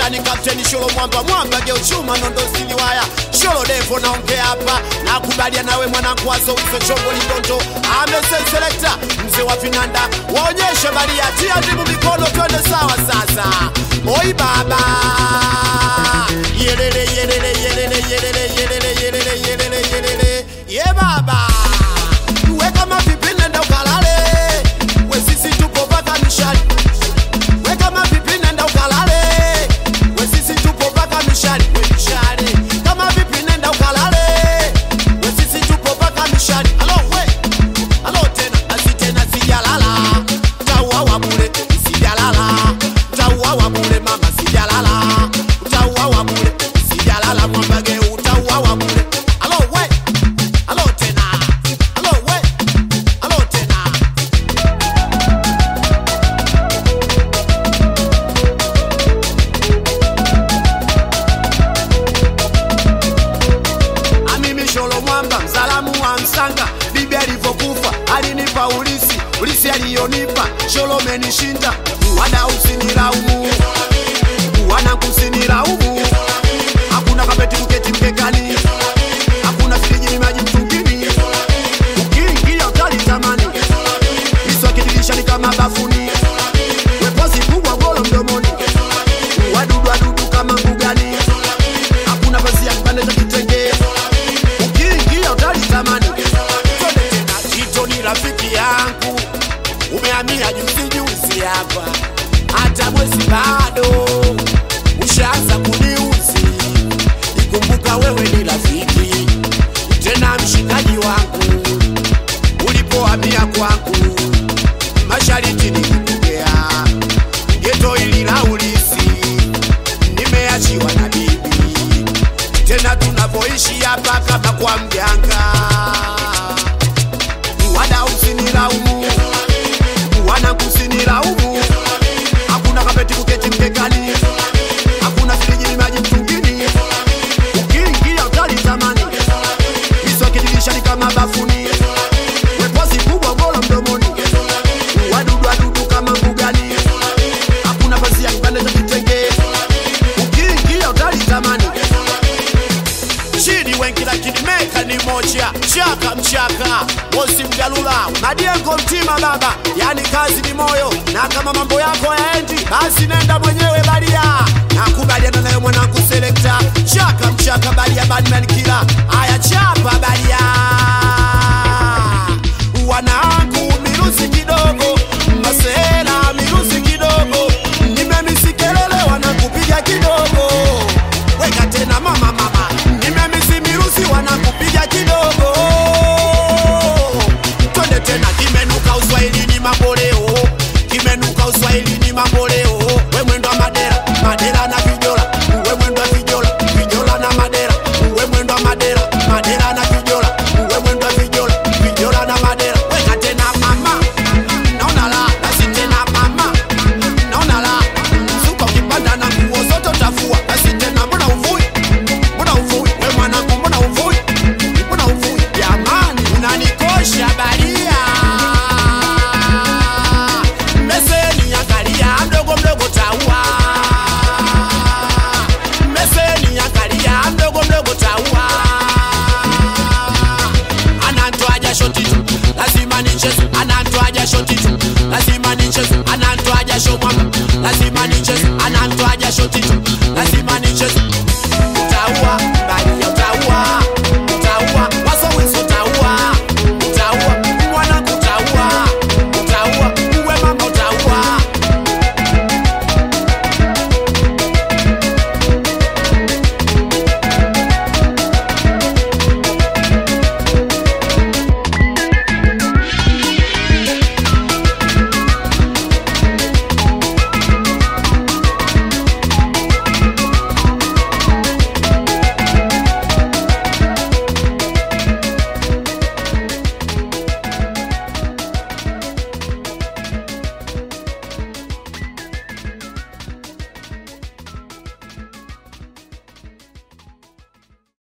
yani kapteni sholo mwamba mwamba geuchuma nondo siliwaya sholo devo naongea hapa nakubalia nawe mwanangu wazo uso chongo ligonto amesenselekta mzee wa vinanda waonyeshe balia tia ndimu mikono twende sawa sasa oi baba yelele yelele yelele yelele yelele yelele yelele yelele ye baba we kama vipi nenda ukalale we sisi tupo paka mishali we kama vipi nenda ukalale we sisi tupo paka mishali we mishale kama vipi nenda ukalale we sisi tupo paka mishali alo we alo tena asi tena sijalala tauawa bure sijalala tauawa bure mama sijalala tauawa bure sijalala mwambage utauawa bure alo we alo tena alo we alo tena Amimi Sholo Mwamba, msalamu wa Msanga, bibi alivyokufa alinipa ulisi, ulisi aliyonipa Sholo menishinda, wada usinilaumu, wana kusinilaumu, hakuna kapeti kuketi mkekani, hakuna firiji ni maji mtungini, ukiingia utalitamani, miswaki dirishani kama bafuni, wepozi kubwa golo mdomoni, wadudu wadudu kama mbugani, hakuna pazia kipande cha kitenge ukiingia utalitamani. Twende tena, Tito ni rafiki yangu, umehamia juzi juzi hapa, hata mwezi bado ushaanza kuniuzi. Ikumbuka wewe ni rafiki tena mshikaji wangu, ulipohamia kwangu mashariti nilikupokea geto hili la ulisi, nimeachiwa na bibi tena tunavyoishi hapa kama kwa mganga. Wada usinilaumu, wana kusinilaumu, hakuna kapeti kuketi mkekani, hakuna firiji ni maji mtungini, ukiingia utalitamani, miswaki dirishani kama bafuni, wepozi kubwa golo mdomoni, wadudu wadudu kama mbugani, hakuna pazia kipande cha kitenge, ukiingia utalitamani chini wengi lakini meka ni moja chaka mchaka mosi mgalula madiengo mtima baba yani kazi ni moyo na kama mambo yako yaendi basi nenda mwenyewe baria nakubaliana nayo mwanangu selekta chaka mchaka baria badman kila aya chapa baria